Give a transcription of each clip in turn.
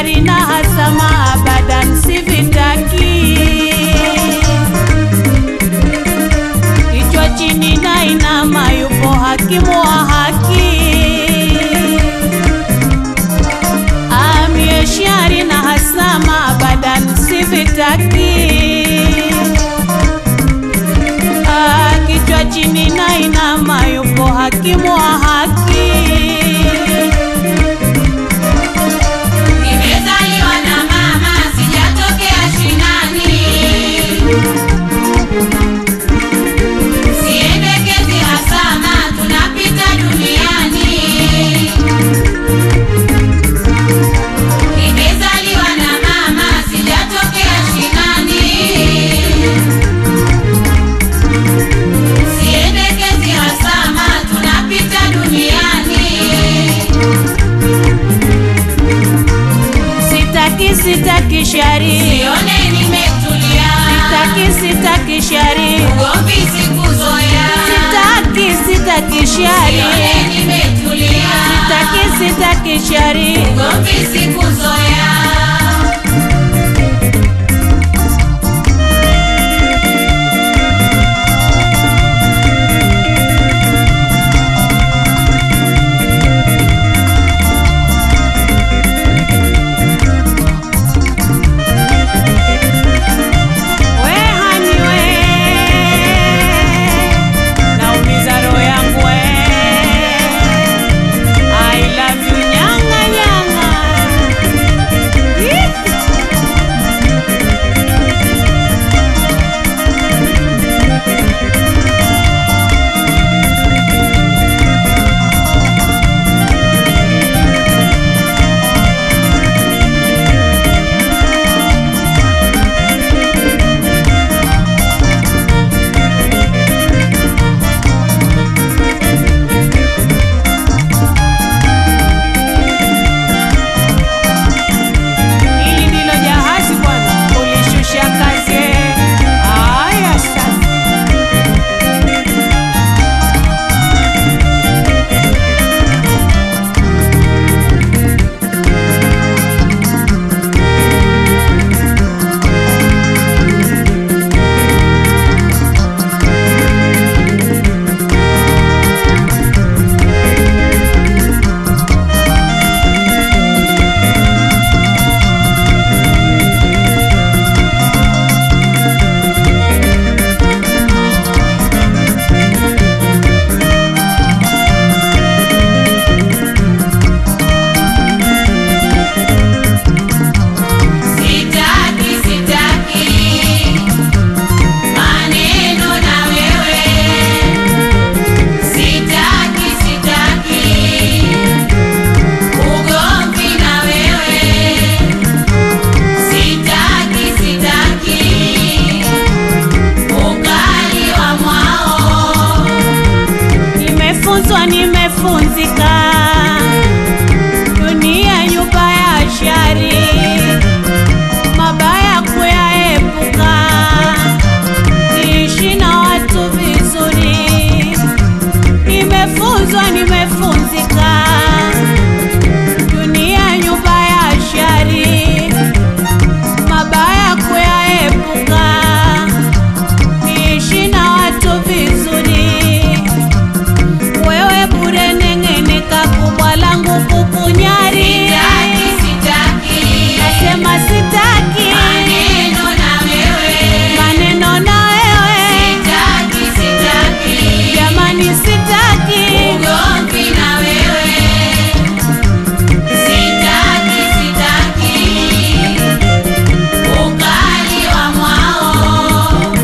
shari na hasama abadan sivitaki kichwa chini na inama yupo hakimu wa haki amie shari na hasama abadan sivitaki Ah, kichwa chini na inama yupo hakimu wa haki Nimezaliwa na mama, sijatokea shinani. Siendekezi hasama, tunapita duniani. Nimezaliwa na mama, sijatokea shinani. Siendekezi hasama, tunapita duniani. sitaki sitaki shari Sione nimetulia, sitaki sitaki shari ugomvi sikuzoea. sitaki sitaki shari Sione nimetulia, sitaki sitaki shari ugomvi sikuzoea. we hani we naumiza roho yangu we I love you nyanga nyanga Ih! Hili ndilo jahazi bwana, ulishusha kazi. Aya sasa. Sitaki, sitaki maneno na wewe. Sitaki, sitaki ugomvi na wewe. Sitaki, sitaki ukali wa mwao. Nimefunzwa, nimefunzika, dunia nyumba ya shari, mabaya kuyaepuka, niishi na watu vizuri. Nimefunzwa, nimefunzika, dunia nyumba ya shari, mabaya kuyaepuka, niishi na watu vizuri wewe bure neng'eneka kubwa langu kukunyari Sitaki, sitaki nasema sitaki maneno na wewe. maneno na wewe Sitaki, sitaki jamani sitaki ugomvi na wewe. Sitaki, sitaki ukali wa mwao.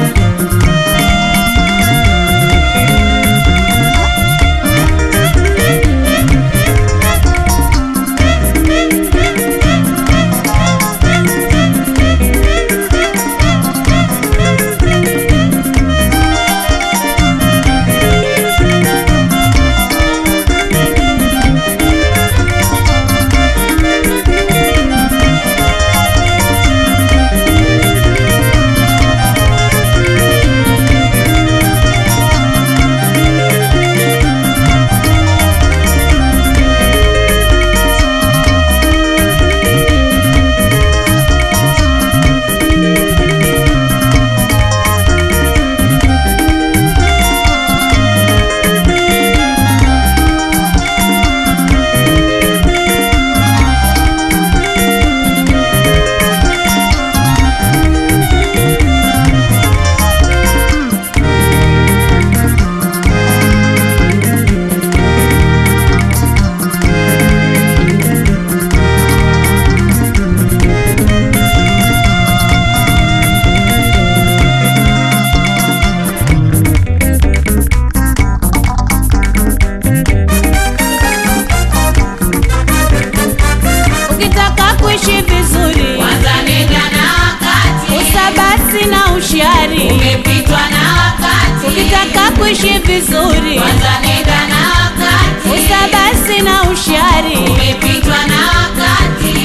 ushari. umepitwa na wakati. Ukitaka kuishi vizuri, Kwanza nenda na wakati. usabasi na ushari. Umepitwa na wakati.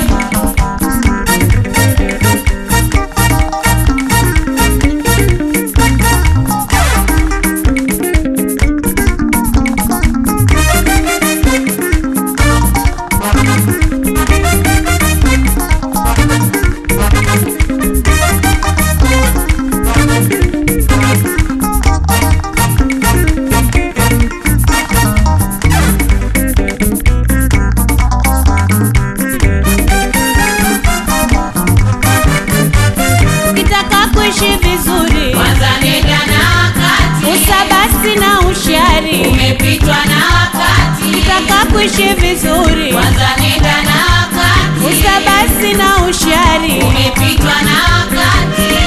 Ukitaka kuishi vizuri, Kwanza nenda na wakati. usabasi na ushari. Umepitwa na wakati. Ukitaka kuishi vizuri, Kwanza nenda na wakati. usabasi na ushari. Umepitwa na wakati.